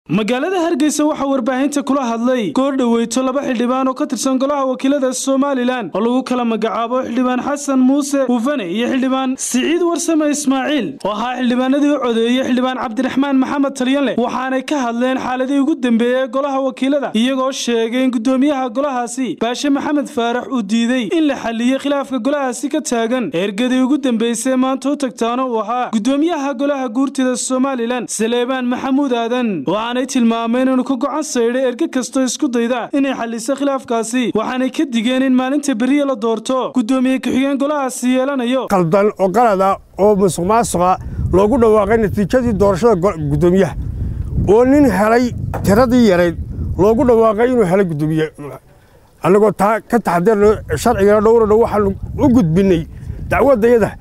magaalada hargeysa waxaa warbaahinta kula hadlay goor dhoweyto laba xildhibaan oo ka tirsan golaha wakiilada somalilan oo lagu kala magacaabo xildhibaan xasan muuse hufane iyo xildhibaan siciid warsame ismaaciil oo ahaa xildhibaanadii u codeeyey xildhibaan cabdiraxmaan maxamed talyanle waxaanay ka hadleen xaaladii ugu dambeeyey ee golaha wakiilada iyagoo sheegay in gudoomiyaha golahaasi baashe maxamed faarax uu diidey in la xaliyey khilaafka golahaasi ka taagan ergadii ugu dambeysay maanta u tagtaana uu ahaa gudoomiyaha golaha guurtida somalilan saleebaan maxamuud aadan waxaanay tilmaameen inuu ka gocan saydhay erge kastoo isku dayda inay xaliso khilaafkaasi waxaanay ka digeen in maalinta beriya la doorto gudoomiye ku-xigeen golahaasi yeelanayo qaldan oo qalada oo musuq maasuqa loogu dhawaaqay natiijadii doorashada gudoomiyaha oo nin helay tiradii yarayd loogu dhawaaqay inuu helay gudoomiye annagoo taa ka taxadirno sharcigana dhowrano waxaanu u gudbinnay dacwaddayada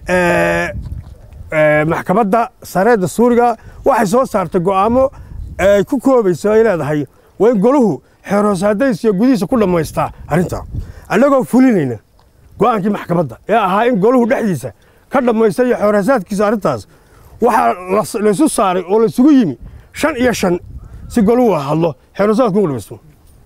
maxkamadda sareedda suuriga waxay soo saartay go'aamo ay ku koobayso ay leedahay waa in golahu xeerhoosaadays iyo gudihiisa ku dhammaystaa arrintaa annagoo fulinayna go'aankii maxkamadda ee ahaa in golahu dhexdiisa ka dhammaysta iyo xeerhoosaadkiisa arrintaas waxaa laysu saaray oo laysugu yimi shan iyo shan si golahu hadlo xeerhoosaadku ugu dhamaysto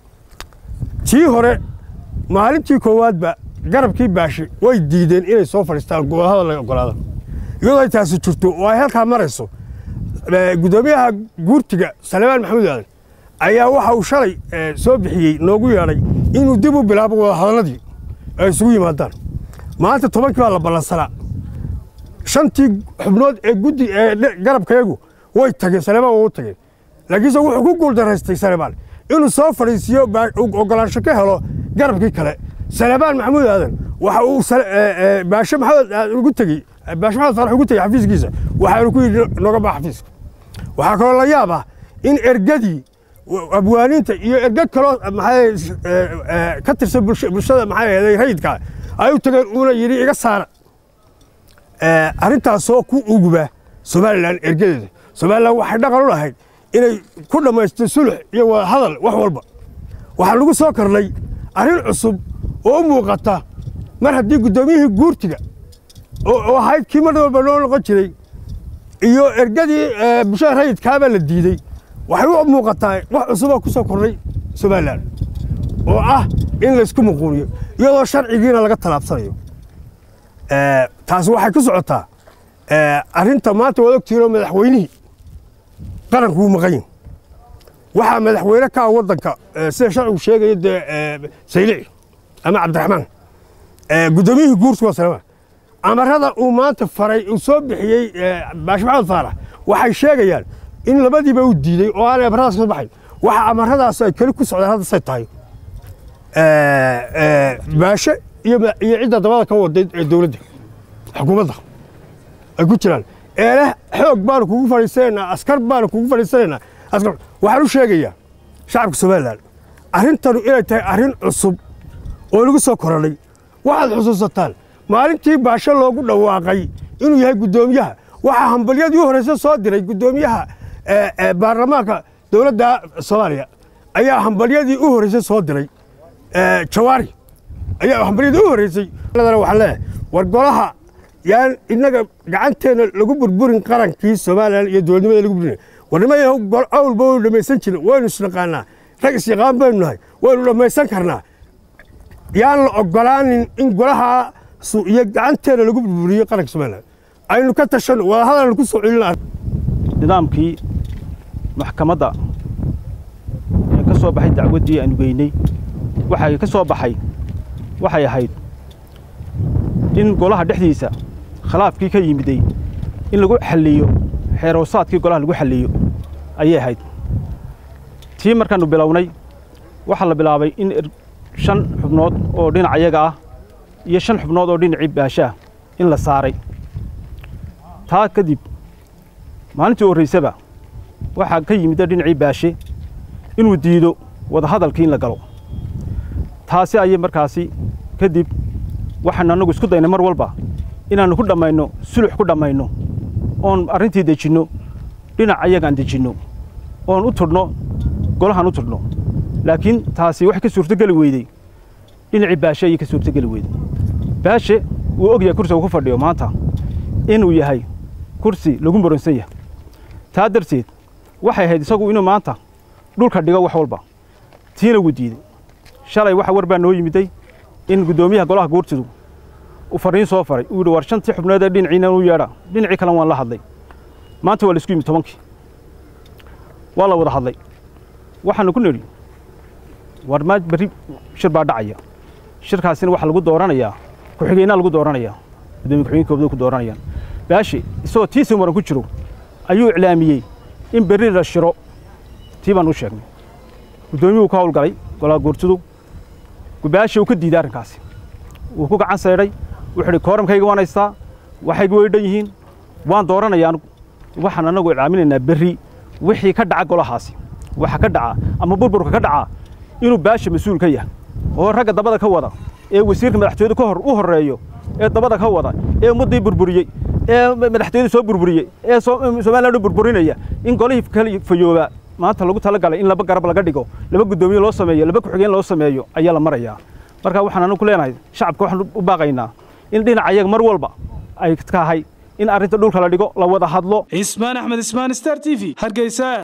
tii hore maalintii koowaadba garabkii baashi way diideen inay soo fadhiistaan gobolhada laga ogolaada iyadoo ay taasi jirto oo ay halkaa marayso gudoomiyaha guurtiga saleebaan maxamuud aadan ayaa waxa uu shalay soo bixiyey noogu yeedhay inuu dib u bilaabo wadahadalladii ay isugu yimaadaan maanta tobankii baa la ballansanaa shantii xubnood ee guddi ee garabkayagu way tageen saleebaan waa u tageen laakiinse wuxuu ku guuldaraystay saleebaan inuu soo fadhiisiyo ogolaansho ka helo garabkii kale saleebaan maxamuud aadan waxa uu baashe maxamed ugu tegey baashe maxamed faarax ugu tegey xafiiskiisa waxaanu ku yidhi noga baa xafiiska waxaa kaloo la yaab ah in ergadii abwaaniinta iyo erge kaloo maxaa ka tirsan bulshada maxaa ahaday rayidka ay u tageen uuna yidhi iga saara arrintaasoo ku uguba somalilan ergadeeda somalilan waxay dhaqan u lahayd inay ku dhammaysto sulux iyo wadahadal wax walba waxaa lagu soo kornay arrin cusub oo u muuqata mar haddii guddoomiyihii guurtiga oo ahayd kii mar walba noo noqon jiray iyo ergadii bulshada rayidkaabaa la diidey waxay u muuqataa wax cusuboo ku soo kornay somalilan oo ah in laysku muquuniyo iyadoo sharcigiina laga tallaabsanayo taasi waxay ku socotaa arrinta maanta waad ogtihiinoo madaxweynihii qaranku wuu maqan yihin waxaa madaxweyne ka ah waddanka sida sharcigu sheegaya dee saylici ama cabdiraxmaan guddoomiyihii guurtiga salemaan amarada uu maanta faray uu soo bixiyey baashi maxamed faarax waxay sheegayaan in labadiiba uu diidey oo aanay amaradaas ka baxayn waxa amaradaas ay keli ku socdaan hadda say tahay baashe iyo cidda dabada ka waday ee dowladda xukuumadda ay ku jiraan eele xoog baanu kugu fadhiisanaynaa askar baanu kugu fadhiisanaynaa askar waxaan u sheegayaa shacabka somalilan arrintanu inay tahay arrin cusub oo lagu soo koranay waxaad xusuusataan maalintii baashe loogu dhawaaqay inuu yahay guddoomiyaha waxaa hambalyadii u horreyse soo diray guddoomiyaha baarlamaanka dowladda soomaaliya ayaa hambalyadii u horreysay soo diray jawaari ayaa hambalyadii u horreysay waxaan leeyahay war golaha yaan innaga gacanteenna lagu burburin qarankii somalilan iyo dowladnimada lagu burburin war niman awlba waynu dhammaysan jirin waynu isnaqaanaa rag isyaqaan baynu nahay waynu dhammaysan karnaa yaan la ogolaanin in golaha iyo gacanteena lagu burburiyo qaranka somalilan aynu ka tashanno wadahadalnu ku soo celina nidaamkii maxkamadda ee ka soo baxay dacwaddii aanu geynay waxay ka soo baxay waxay ahayd in golaha dhexdiisa khilaafkii ka yimiday in lagu xalliyo xeeroosaadkii golaha lagu xalliyo ayay ahayd tii markaannu bilownay waxaa la bilaabay in shan xubnood oo dhinac ayaga ah iyo shan xubnood oo dhinacii baashaah in la saaray taa kadib maalintii horraysaba waxaa ka yimidda dhinacii baashe inuu diido wadahadalkii in la galo taasi ayay markaasi kadib waxaannu annagu isku daynay mar walba inaannu ku dhammayno sulux ku dhammayno oon arrintii dejinno dhinac ayagaan dejinno oon u tudhno golahaan u tudhno laakiin taasi waxay ka suurtogeli weydey dhinacii baashe ayay ka suurtogeli weydey baashe wuu og yahay kursiga uu ku fadhiyo maanta inuu yahay kursi lagu muransan yahay taa darteed waxay ahayd isagu inuu maanta dhulka dhigo wax walba tiina wuu diiday shalay waxa war baa noo yimiday in guddoomiyaha golaha guurtidu uu fariin soo faray uu yidhi war shantii xubnood ee dhinaciina u yeedha dhinacii kalena waan la hadlay maanta waa la isku yimid tobankii waa la wada hadlay waxaanu ku nidhi war ma berri shir baa dhacaya shirkaasina waxaa lagu dooranayaa ku-xigeenaa lagu dooranayaa guddoomiye ku-xigeenkooda ku dooranayaan baashi isagoo tiisii muran ku jiro ayuu iclaamiyey in berri la shiro tii baan u sheegnay guddoomiyuhu ka howlgalay golaha guurtidu baashi uu ka diiday arrinkaasi wuu ku gacan saydhay wuxuu idhi kooramkayga waan haystaa waxayga way dhan yihiin waan dooranayaa anugu waxaan annagu iclaaminaynaa berri wixii ka dhaca golahaasi waxa ka dhaca ama burburka ka dhaca inuu baasha mas-uul ka yahay oo ragga dabada ka wada ee wasiirka madaxtooyada ka hor u horreeyo ee dabada ka wada ee ummaddii burburiyey ee madaxtooyada soo burburiyey ee somaliland u burburinaya in golihii kala fayoobaa maanta lagu tala galay in laba garab laga dhigo laba guddoomiye loo sameeyo laba ku-xigeen loo sameeyo ayaa la marayaa marka waxaan anagu ku leenahay shacabka waxaan u baaqaynaa in dhinaca ayaga mar walba ay tahay in arrinta dhulka la dhigo la wada hadlo cismaan axmed ismaan star t v hargeysa